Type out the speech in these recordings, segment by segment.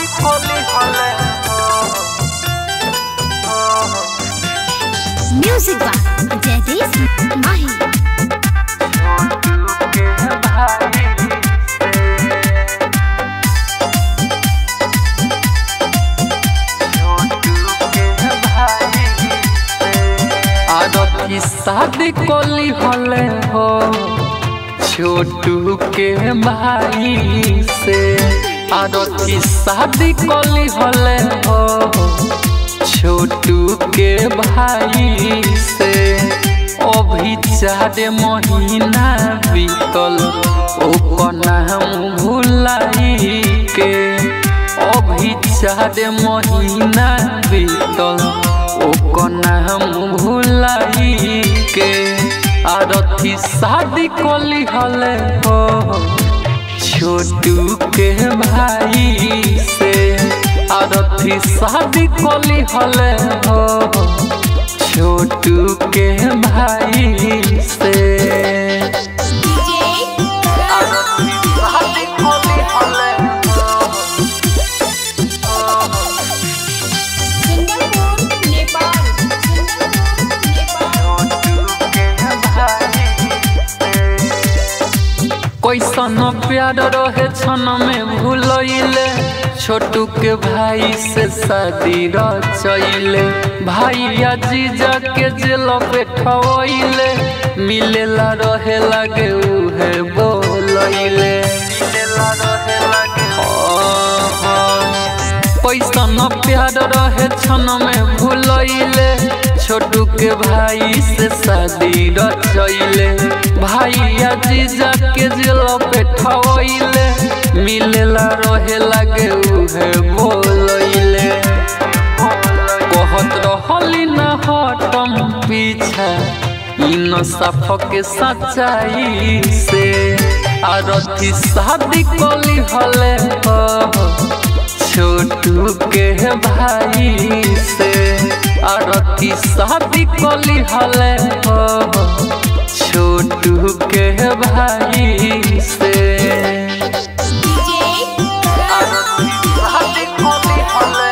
शादी कोली हले म्यूजिक बा जयदेश माही के भाई आदती शादी कोली हले हो छोटू के भाई से आदती शादी कोली हले हो छोटू के भाई से अभी चार महीना बीतल ओकर नाम भुलाई के अभी चार महीना बीतल ओकर नाम भुलाई के आरती शादी कोली हले हो छोटू के भाई से आरती शादी कोली हले हो छोटू के भाई से आरती शादी कोली हले हो कैसन प्यार रहे छन में भूलैले छोटू के भाई से शादी रचैले भाई जीजा के जेल पे ठवैले मिलेला रहे लगे उहे बोलैले मिलेला रहे लगे पैसन प्यार रहे छन में भूलैले छोटू के भाई से शादी रचैले भाई जीजा के जेल पे ठवैले मिलेला रहे लगे उहे बोलैले कहत रहली न हटम पीछा इन सफ के सच्चाई से आरती शादी कली हले हो छोटू के भाई से आरती शादी कली हले हो छोटू के भाई से आरती शादी कली हले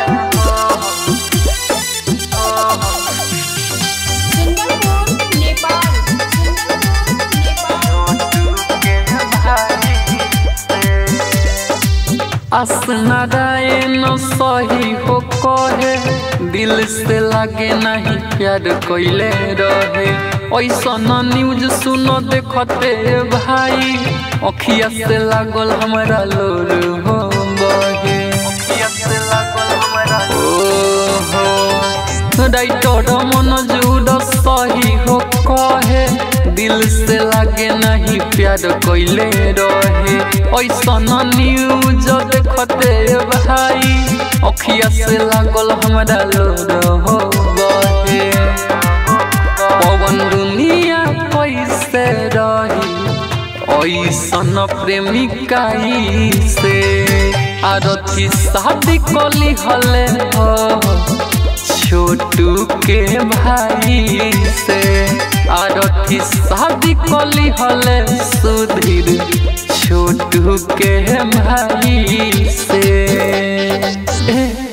असनारायण सही हो कहे दिल से लागे नहीं प्यार कोइले रहे ऐसा न्यूज सुनो देखते भाई अखिया से लागल हमारा लोर हो बहे अखिया से लागल हमारा ओहो राइटर मनोज सही हो कहे दिल से लागे नहीं प्यार कोइले रहे ऐसा न्यूज देखते भाई अखिया से लागल हमारा लोर हो बहे पवन दुनिया कैसे रही ऐसन प्रेमिकाई से आरती शादी कली हले हो छोटू के भाई से आरती शादी कली हले सुधीर छोटू के भाई से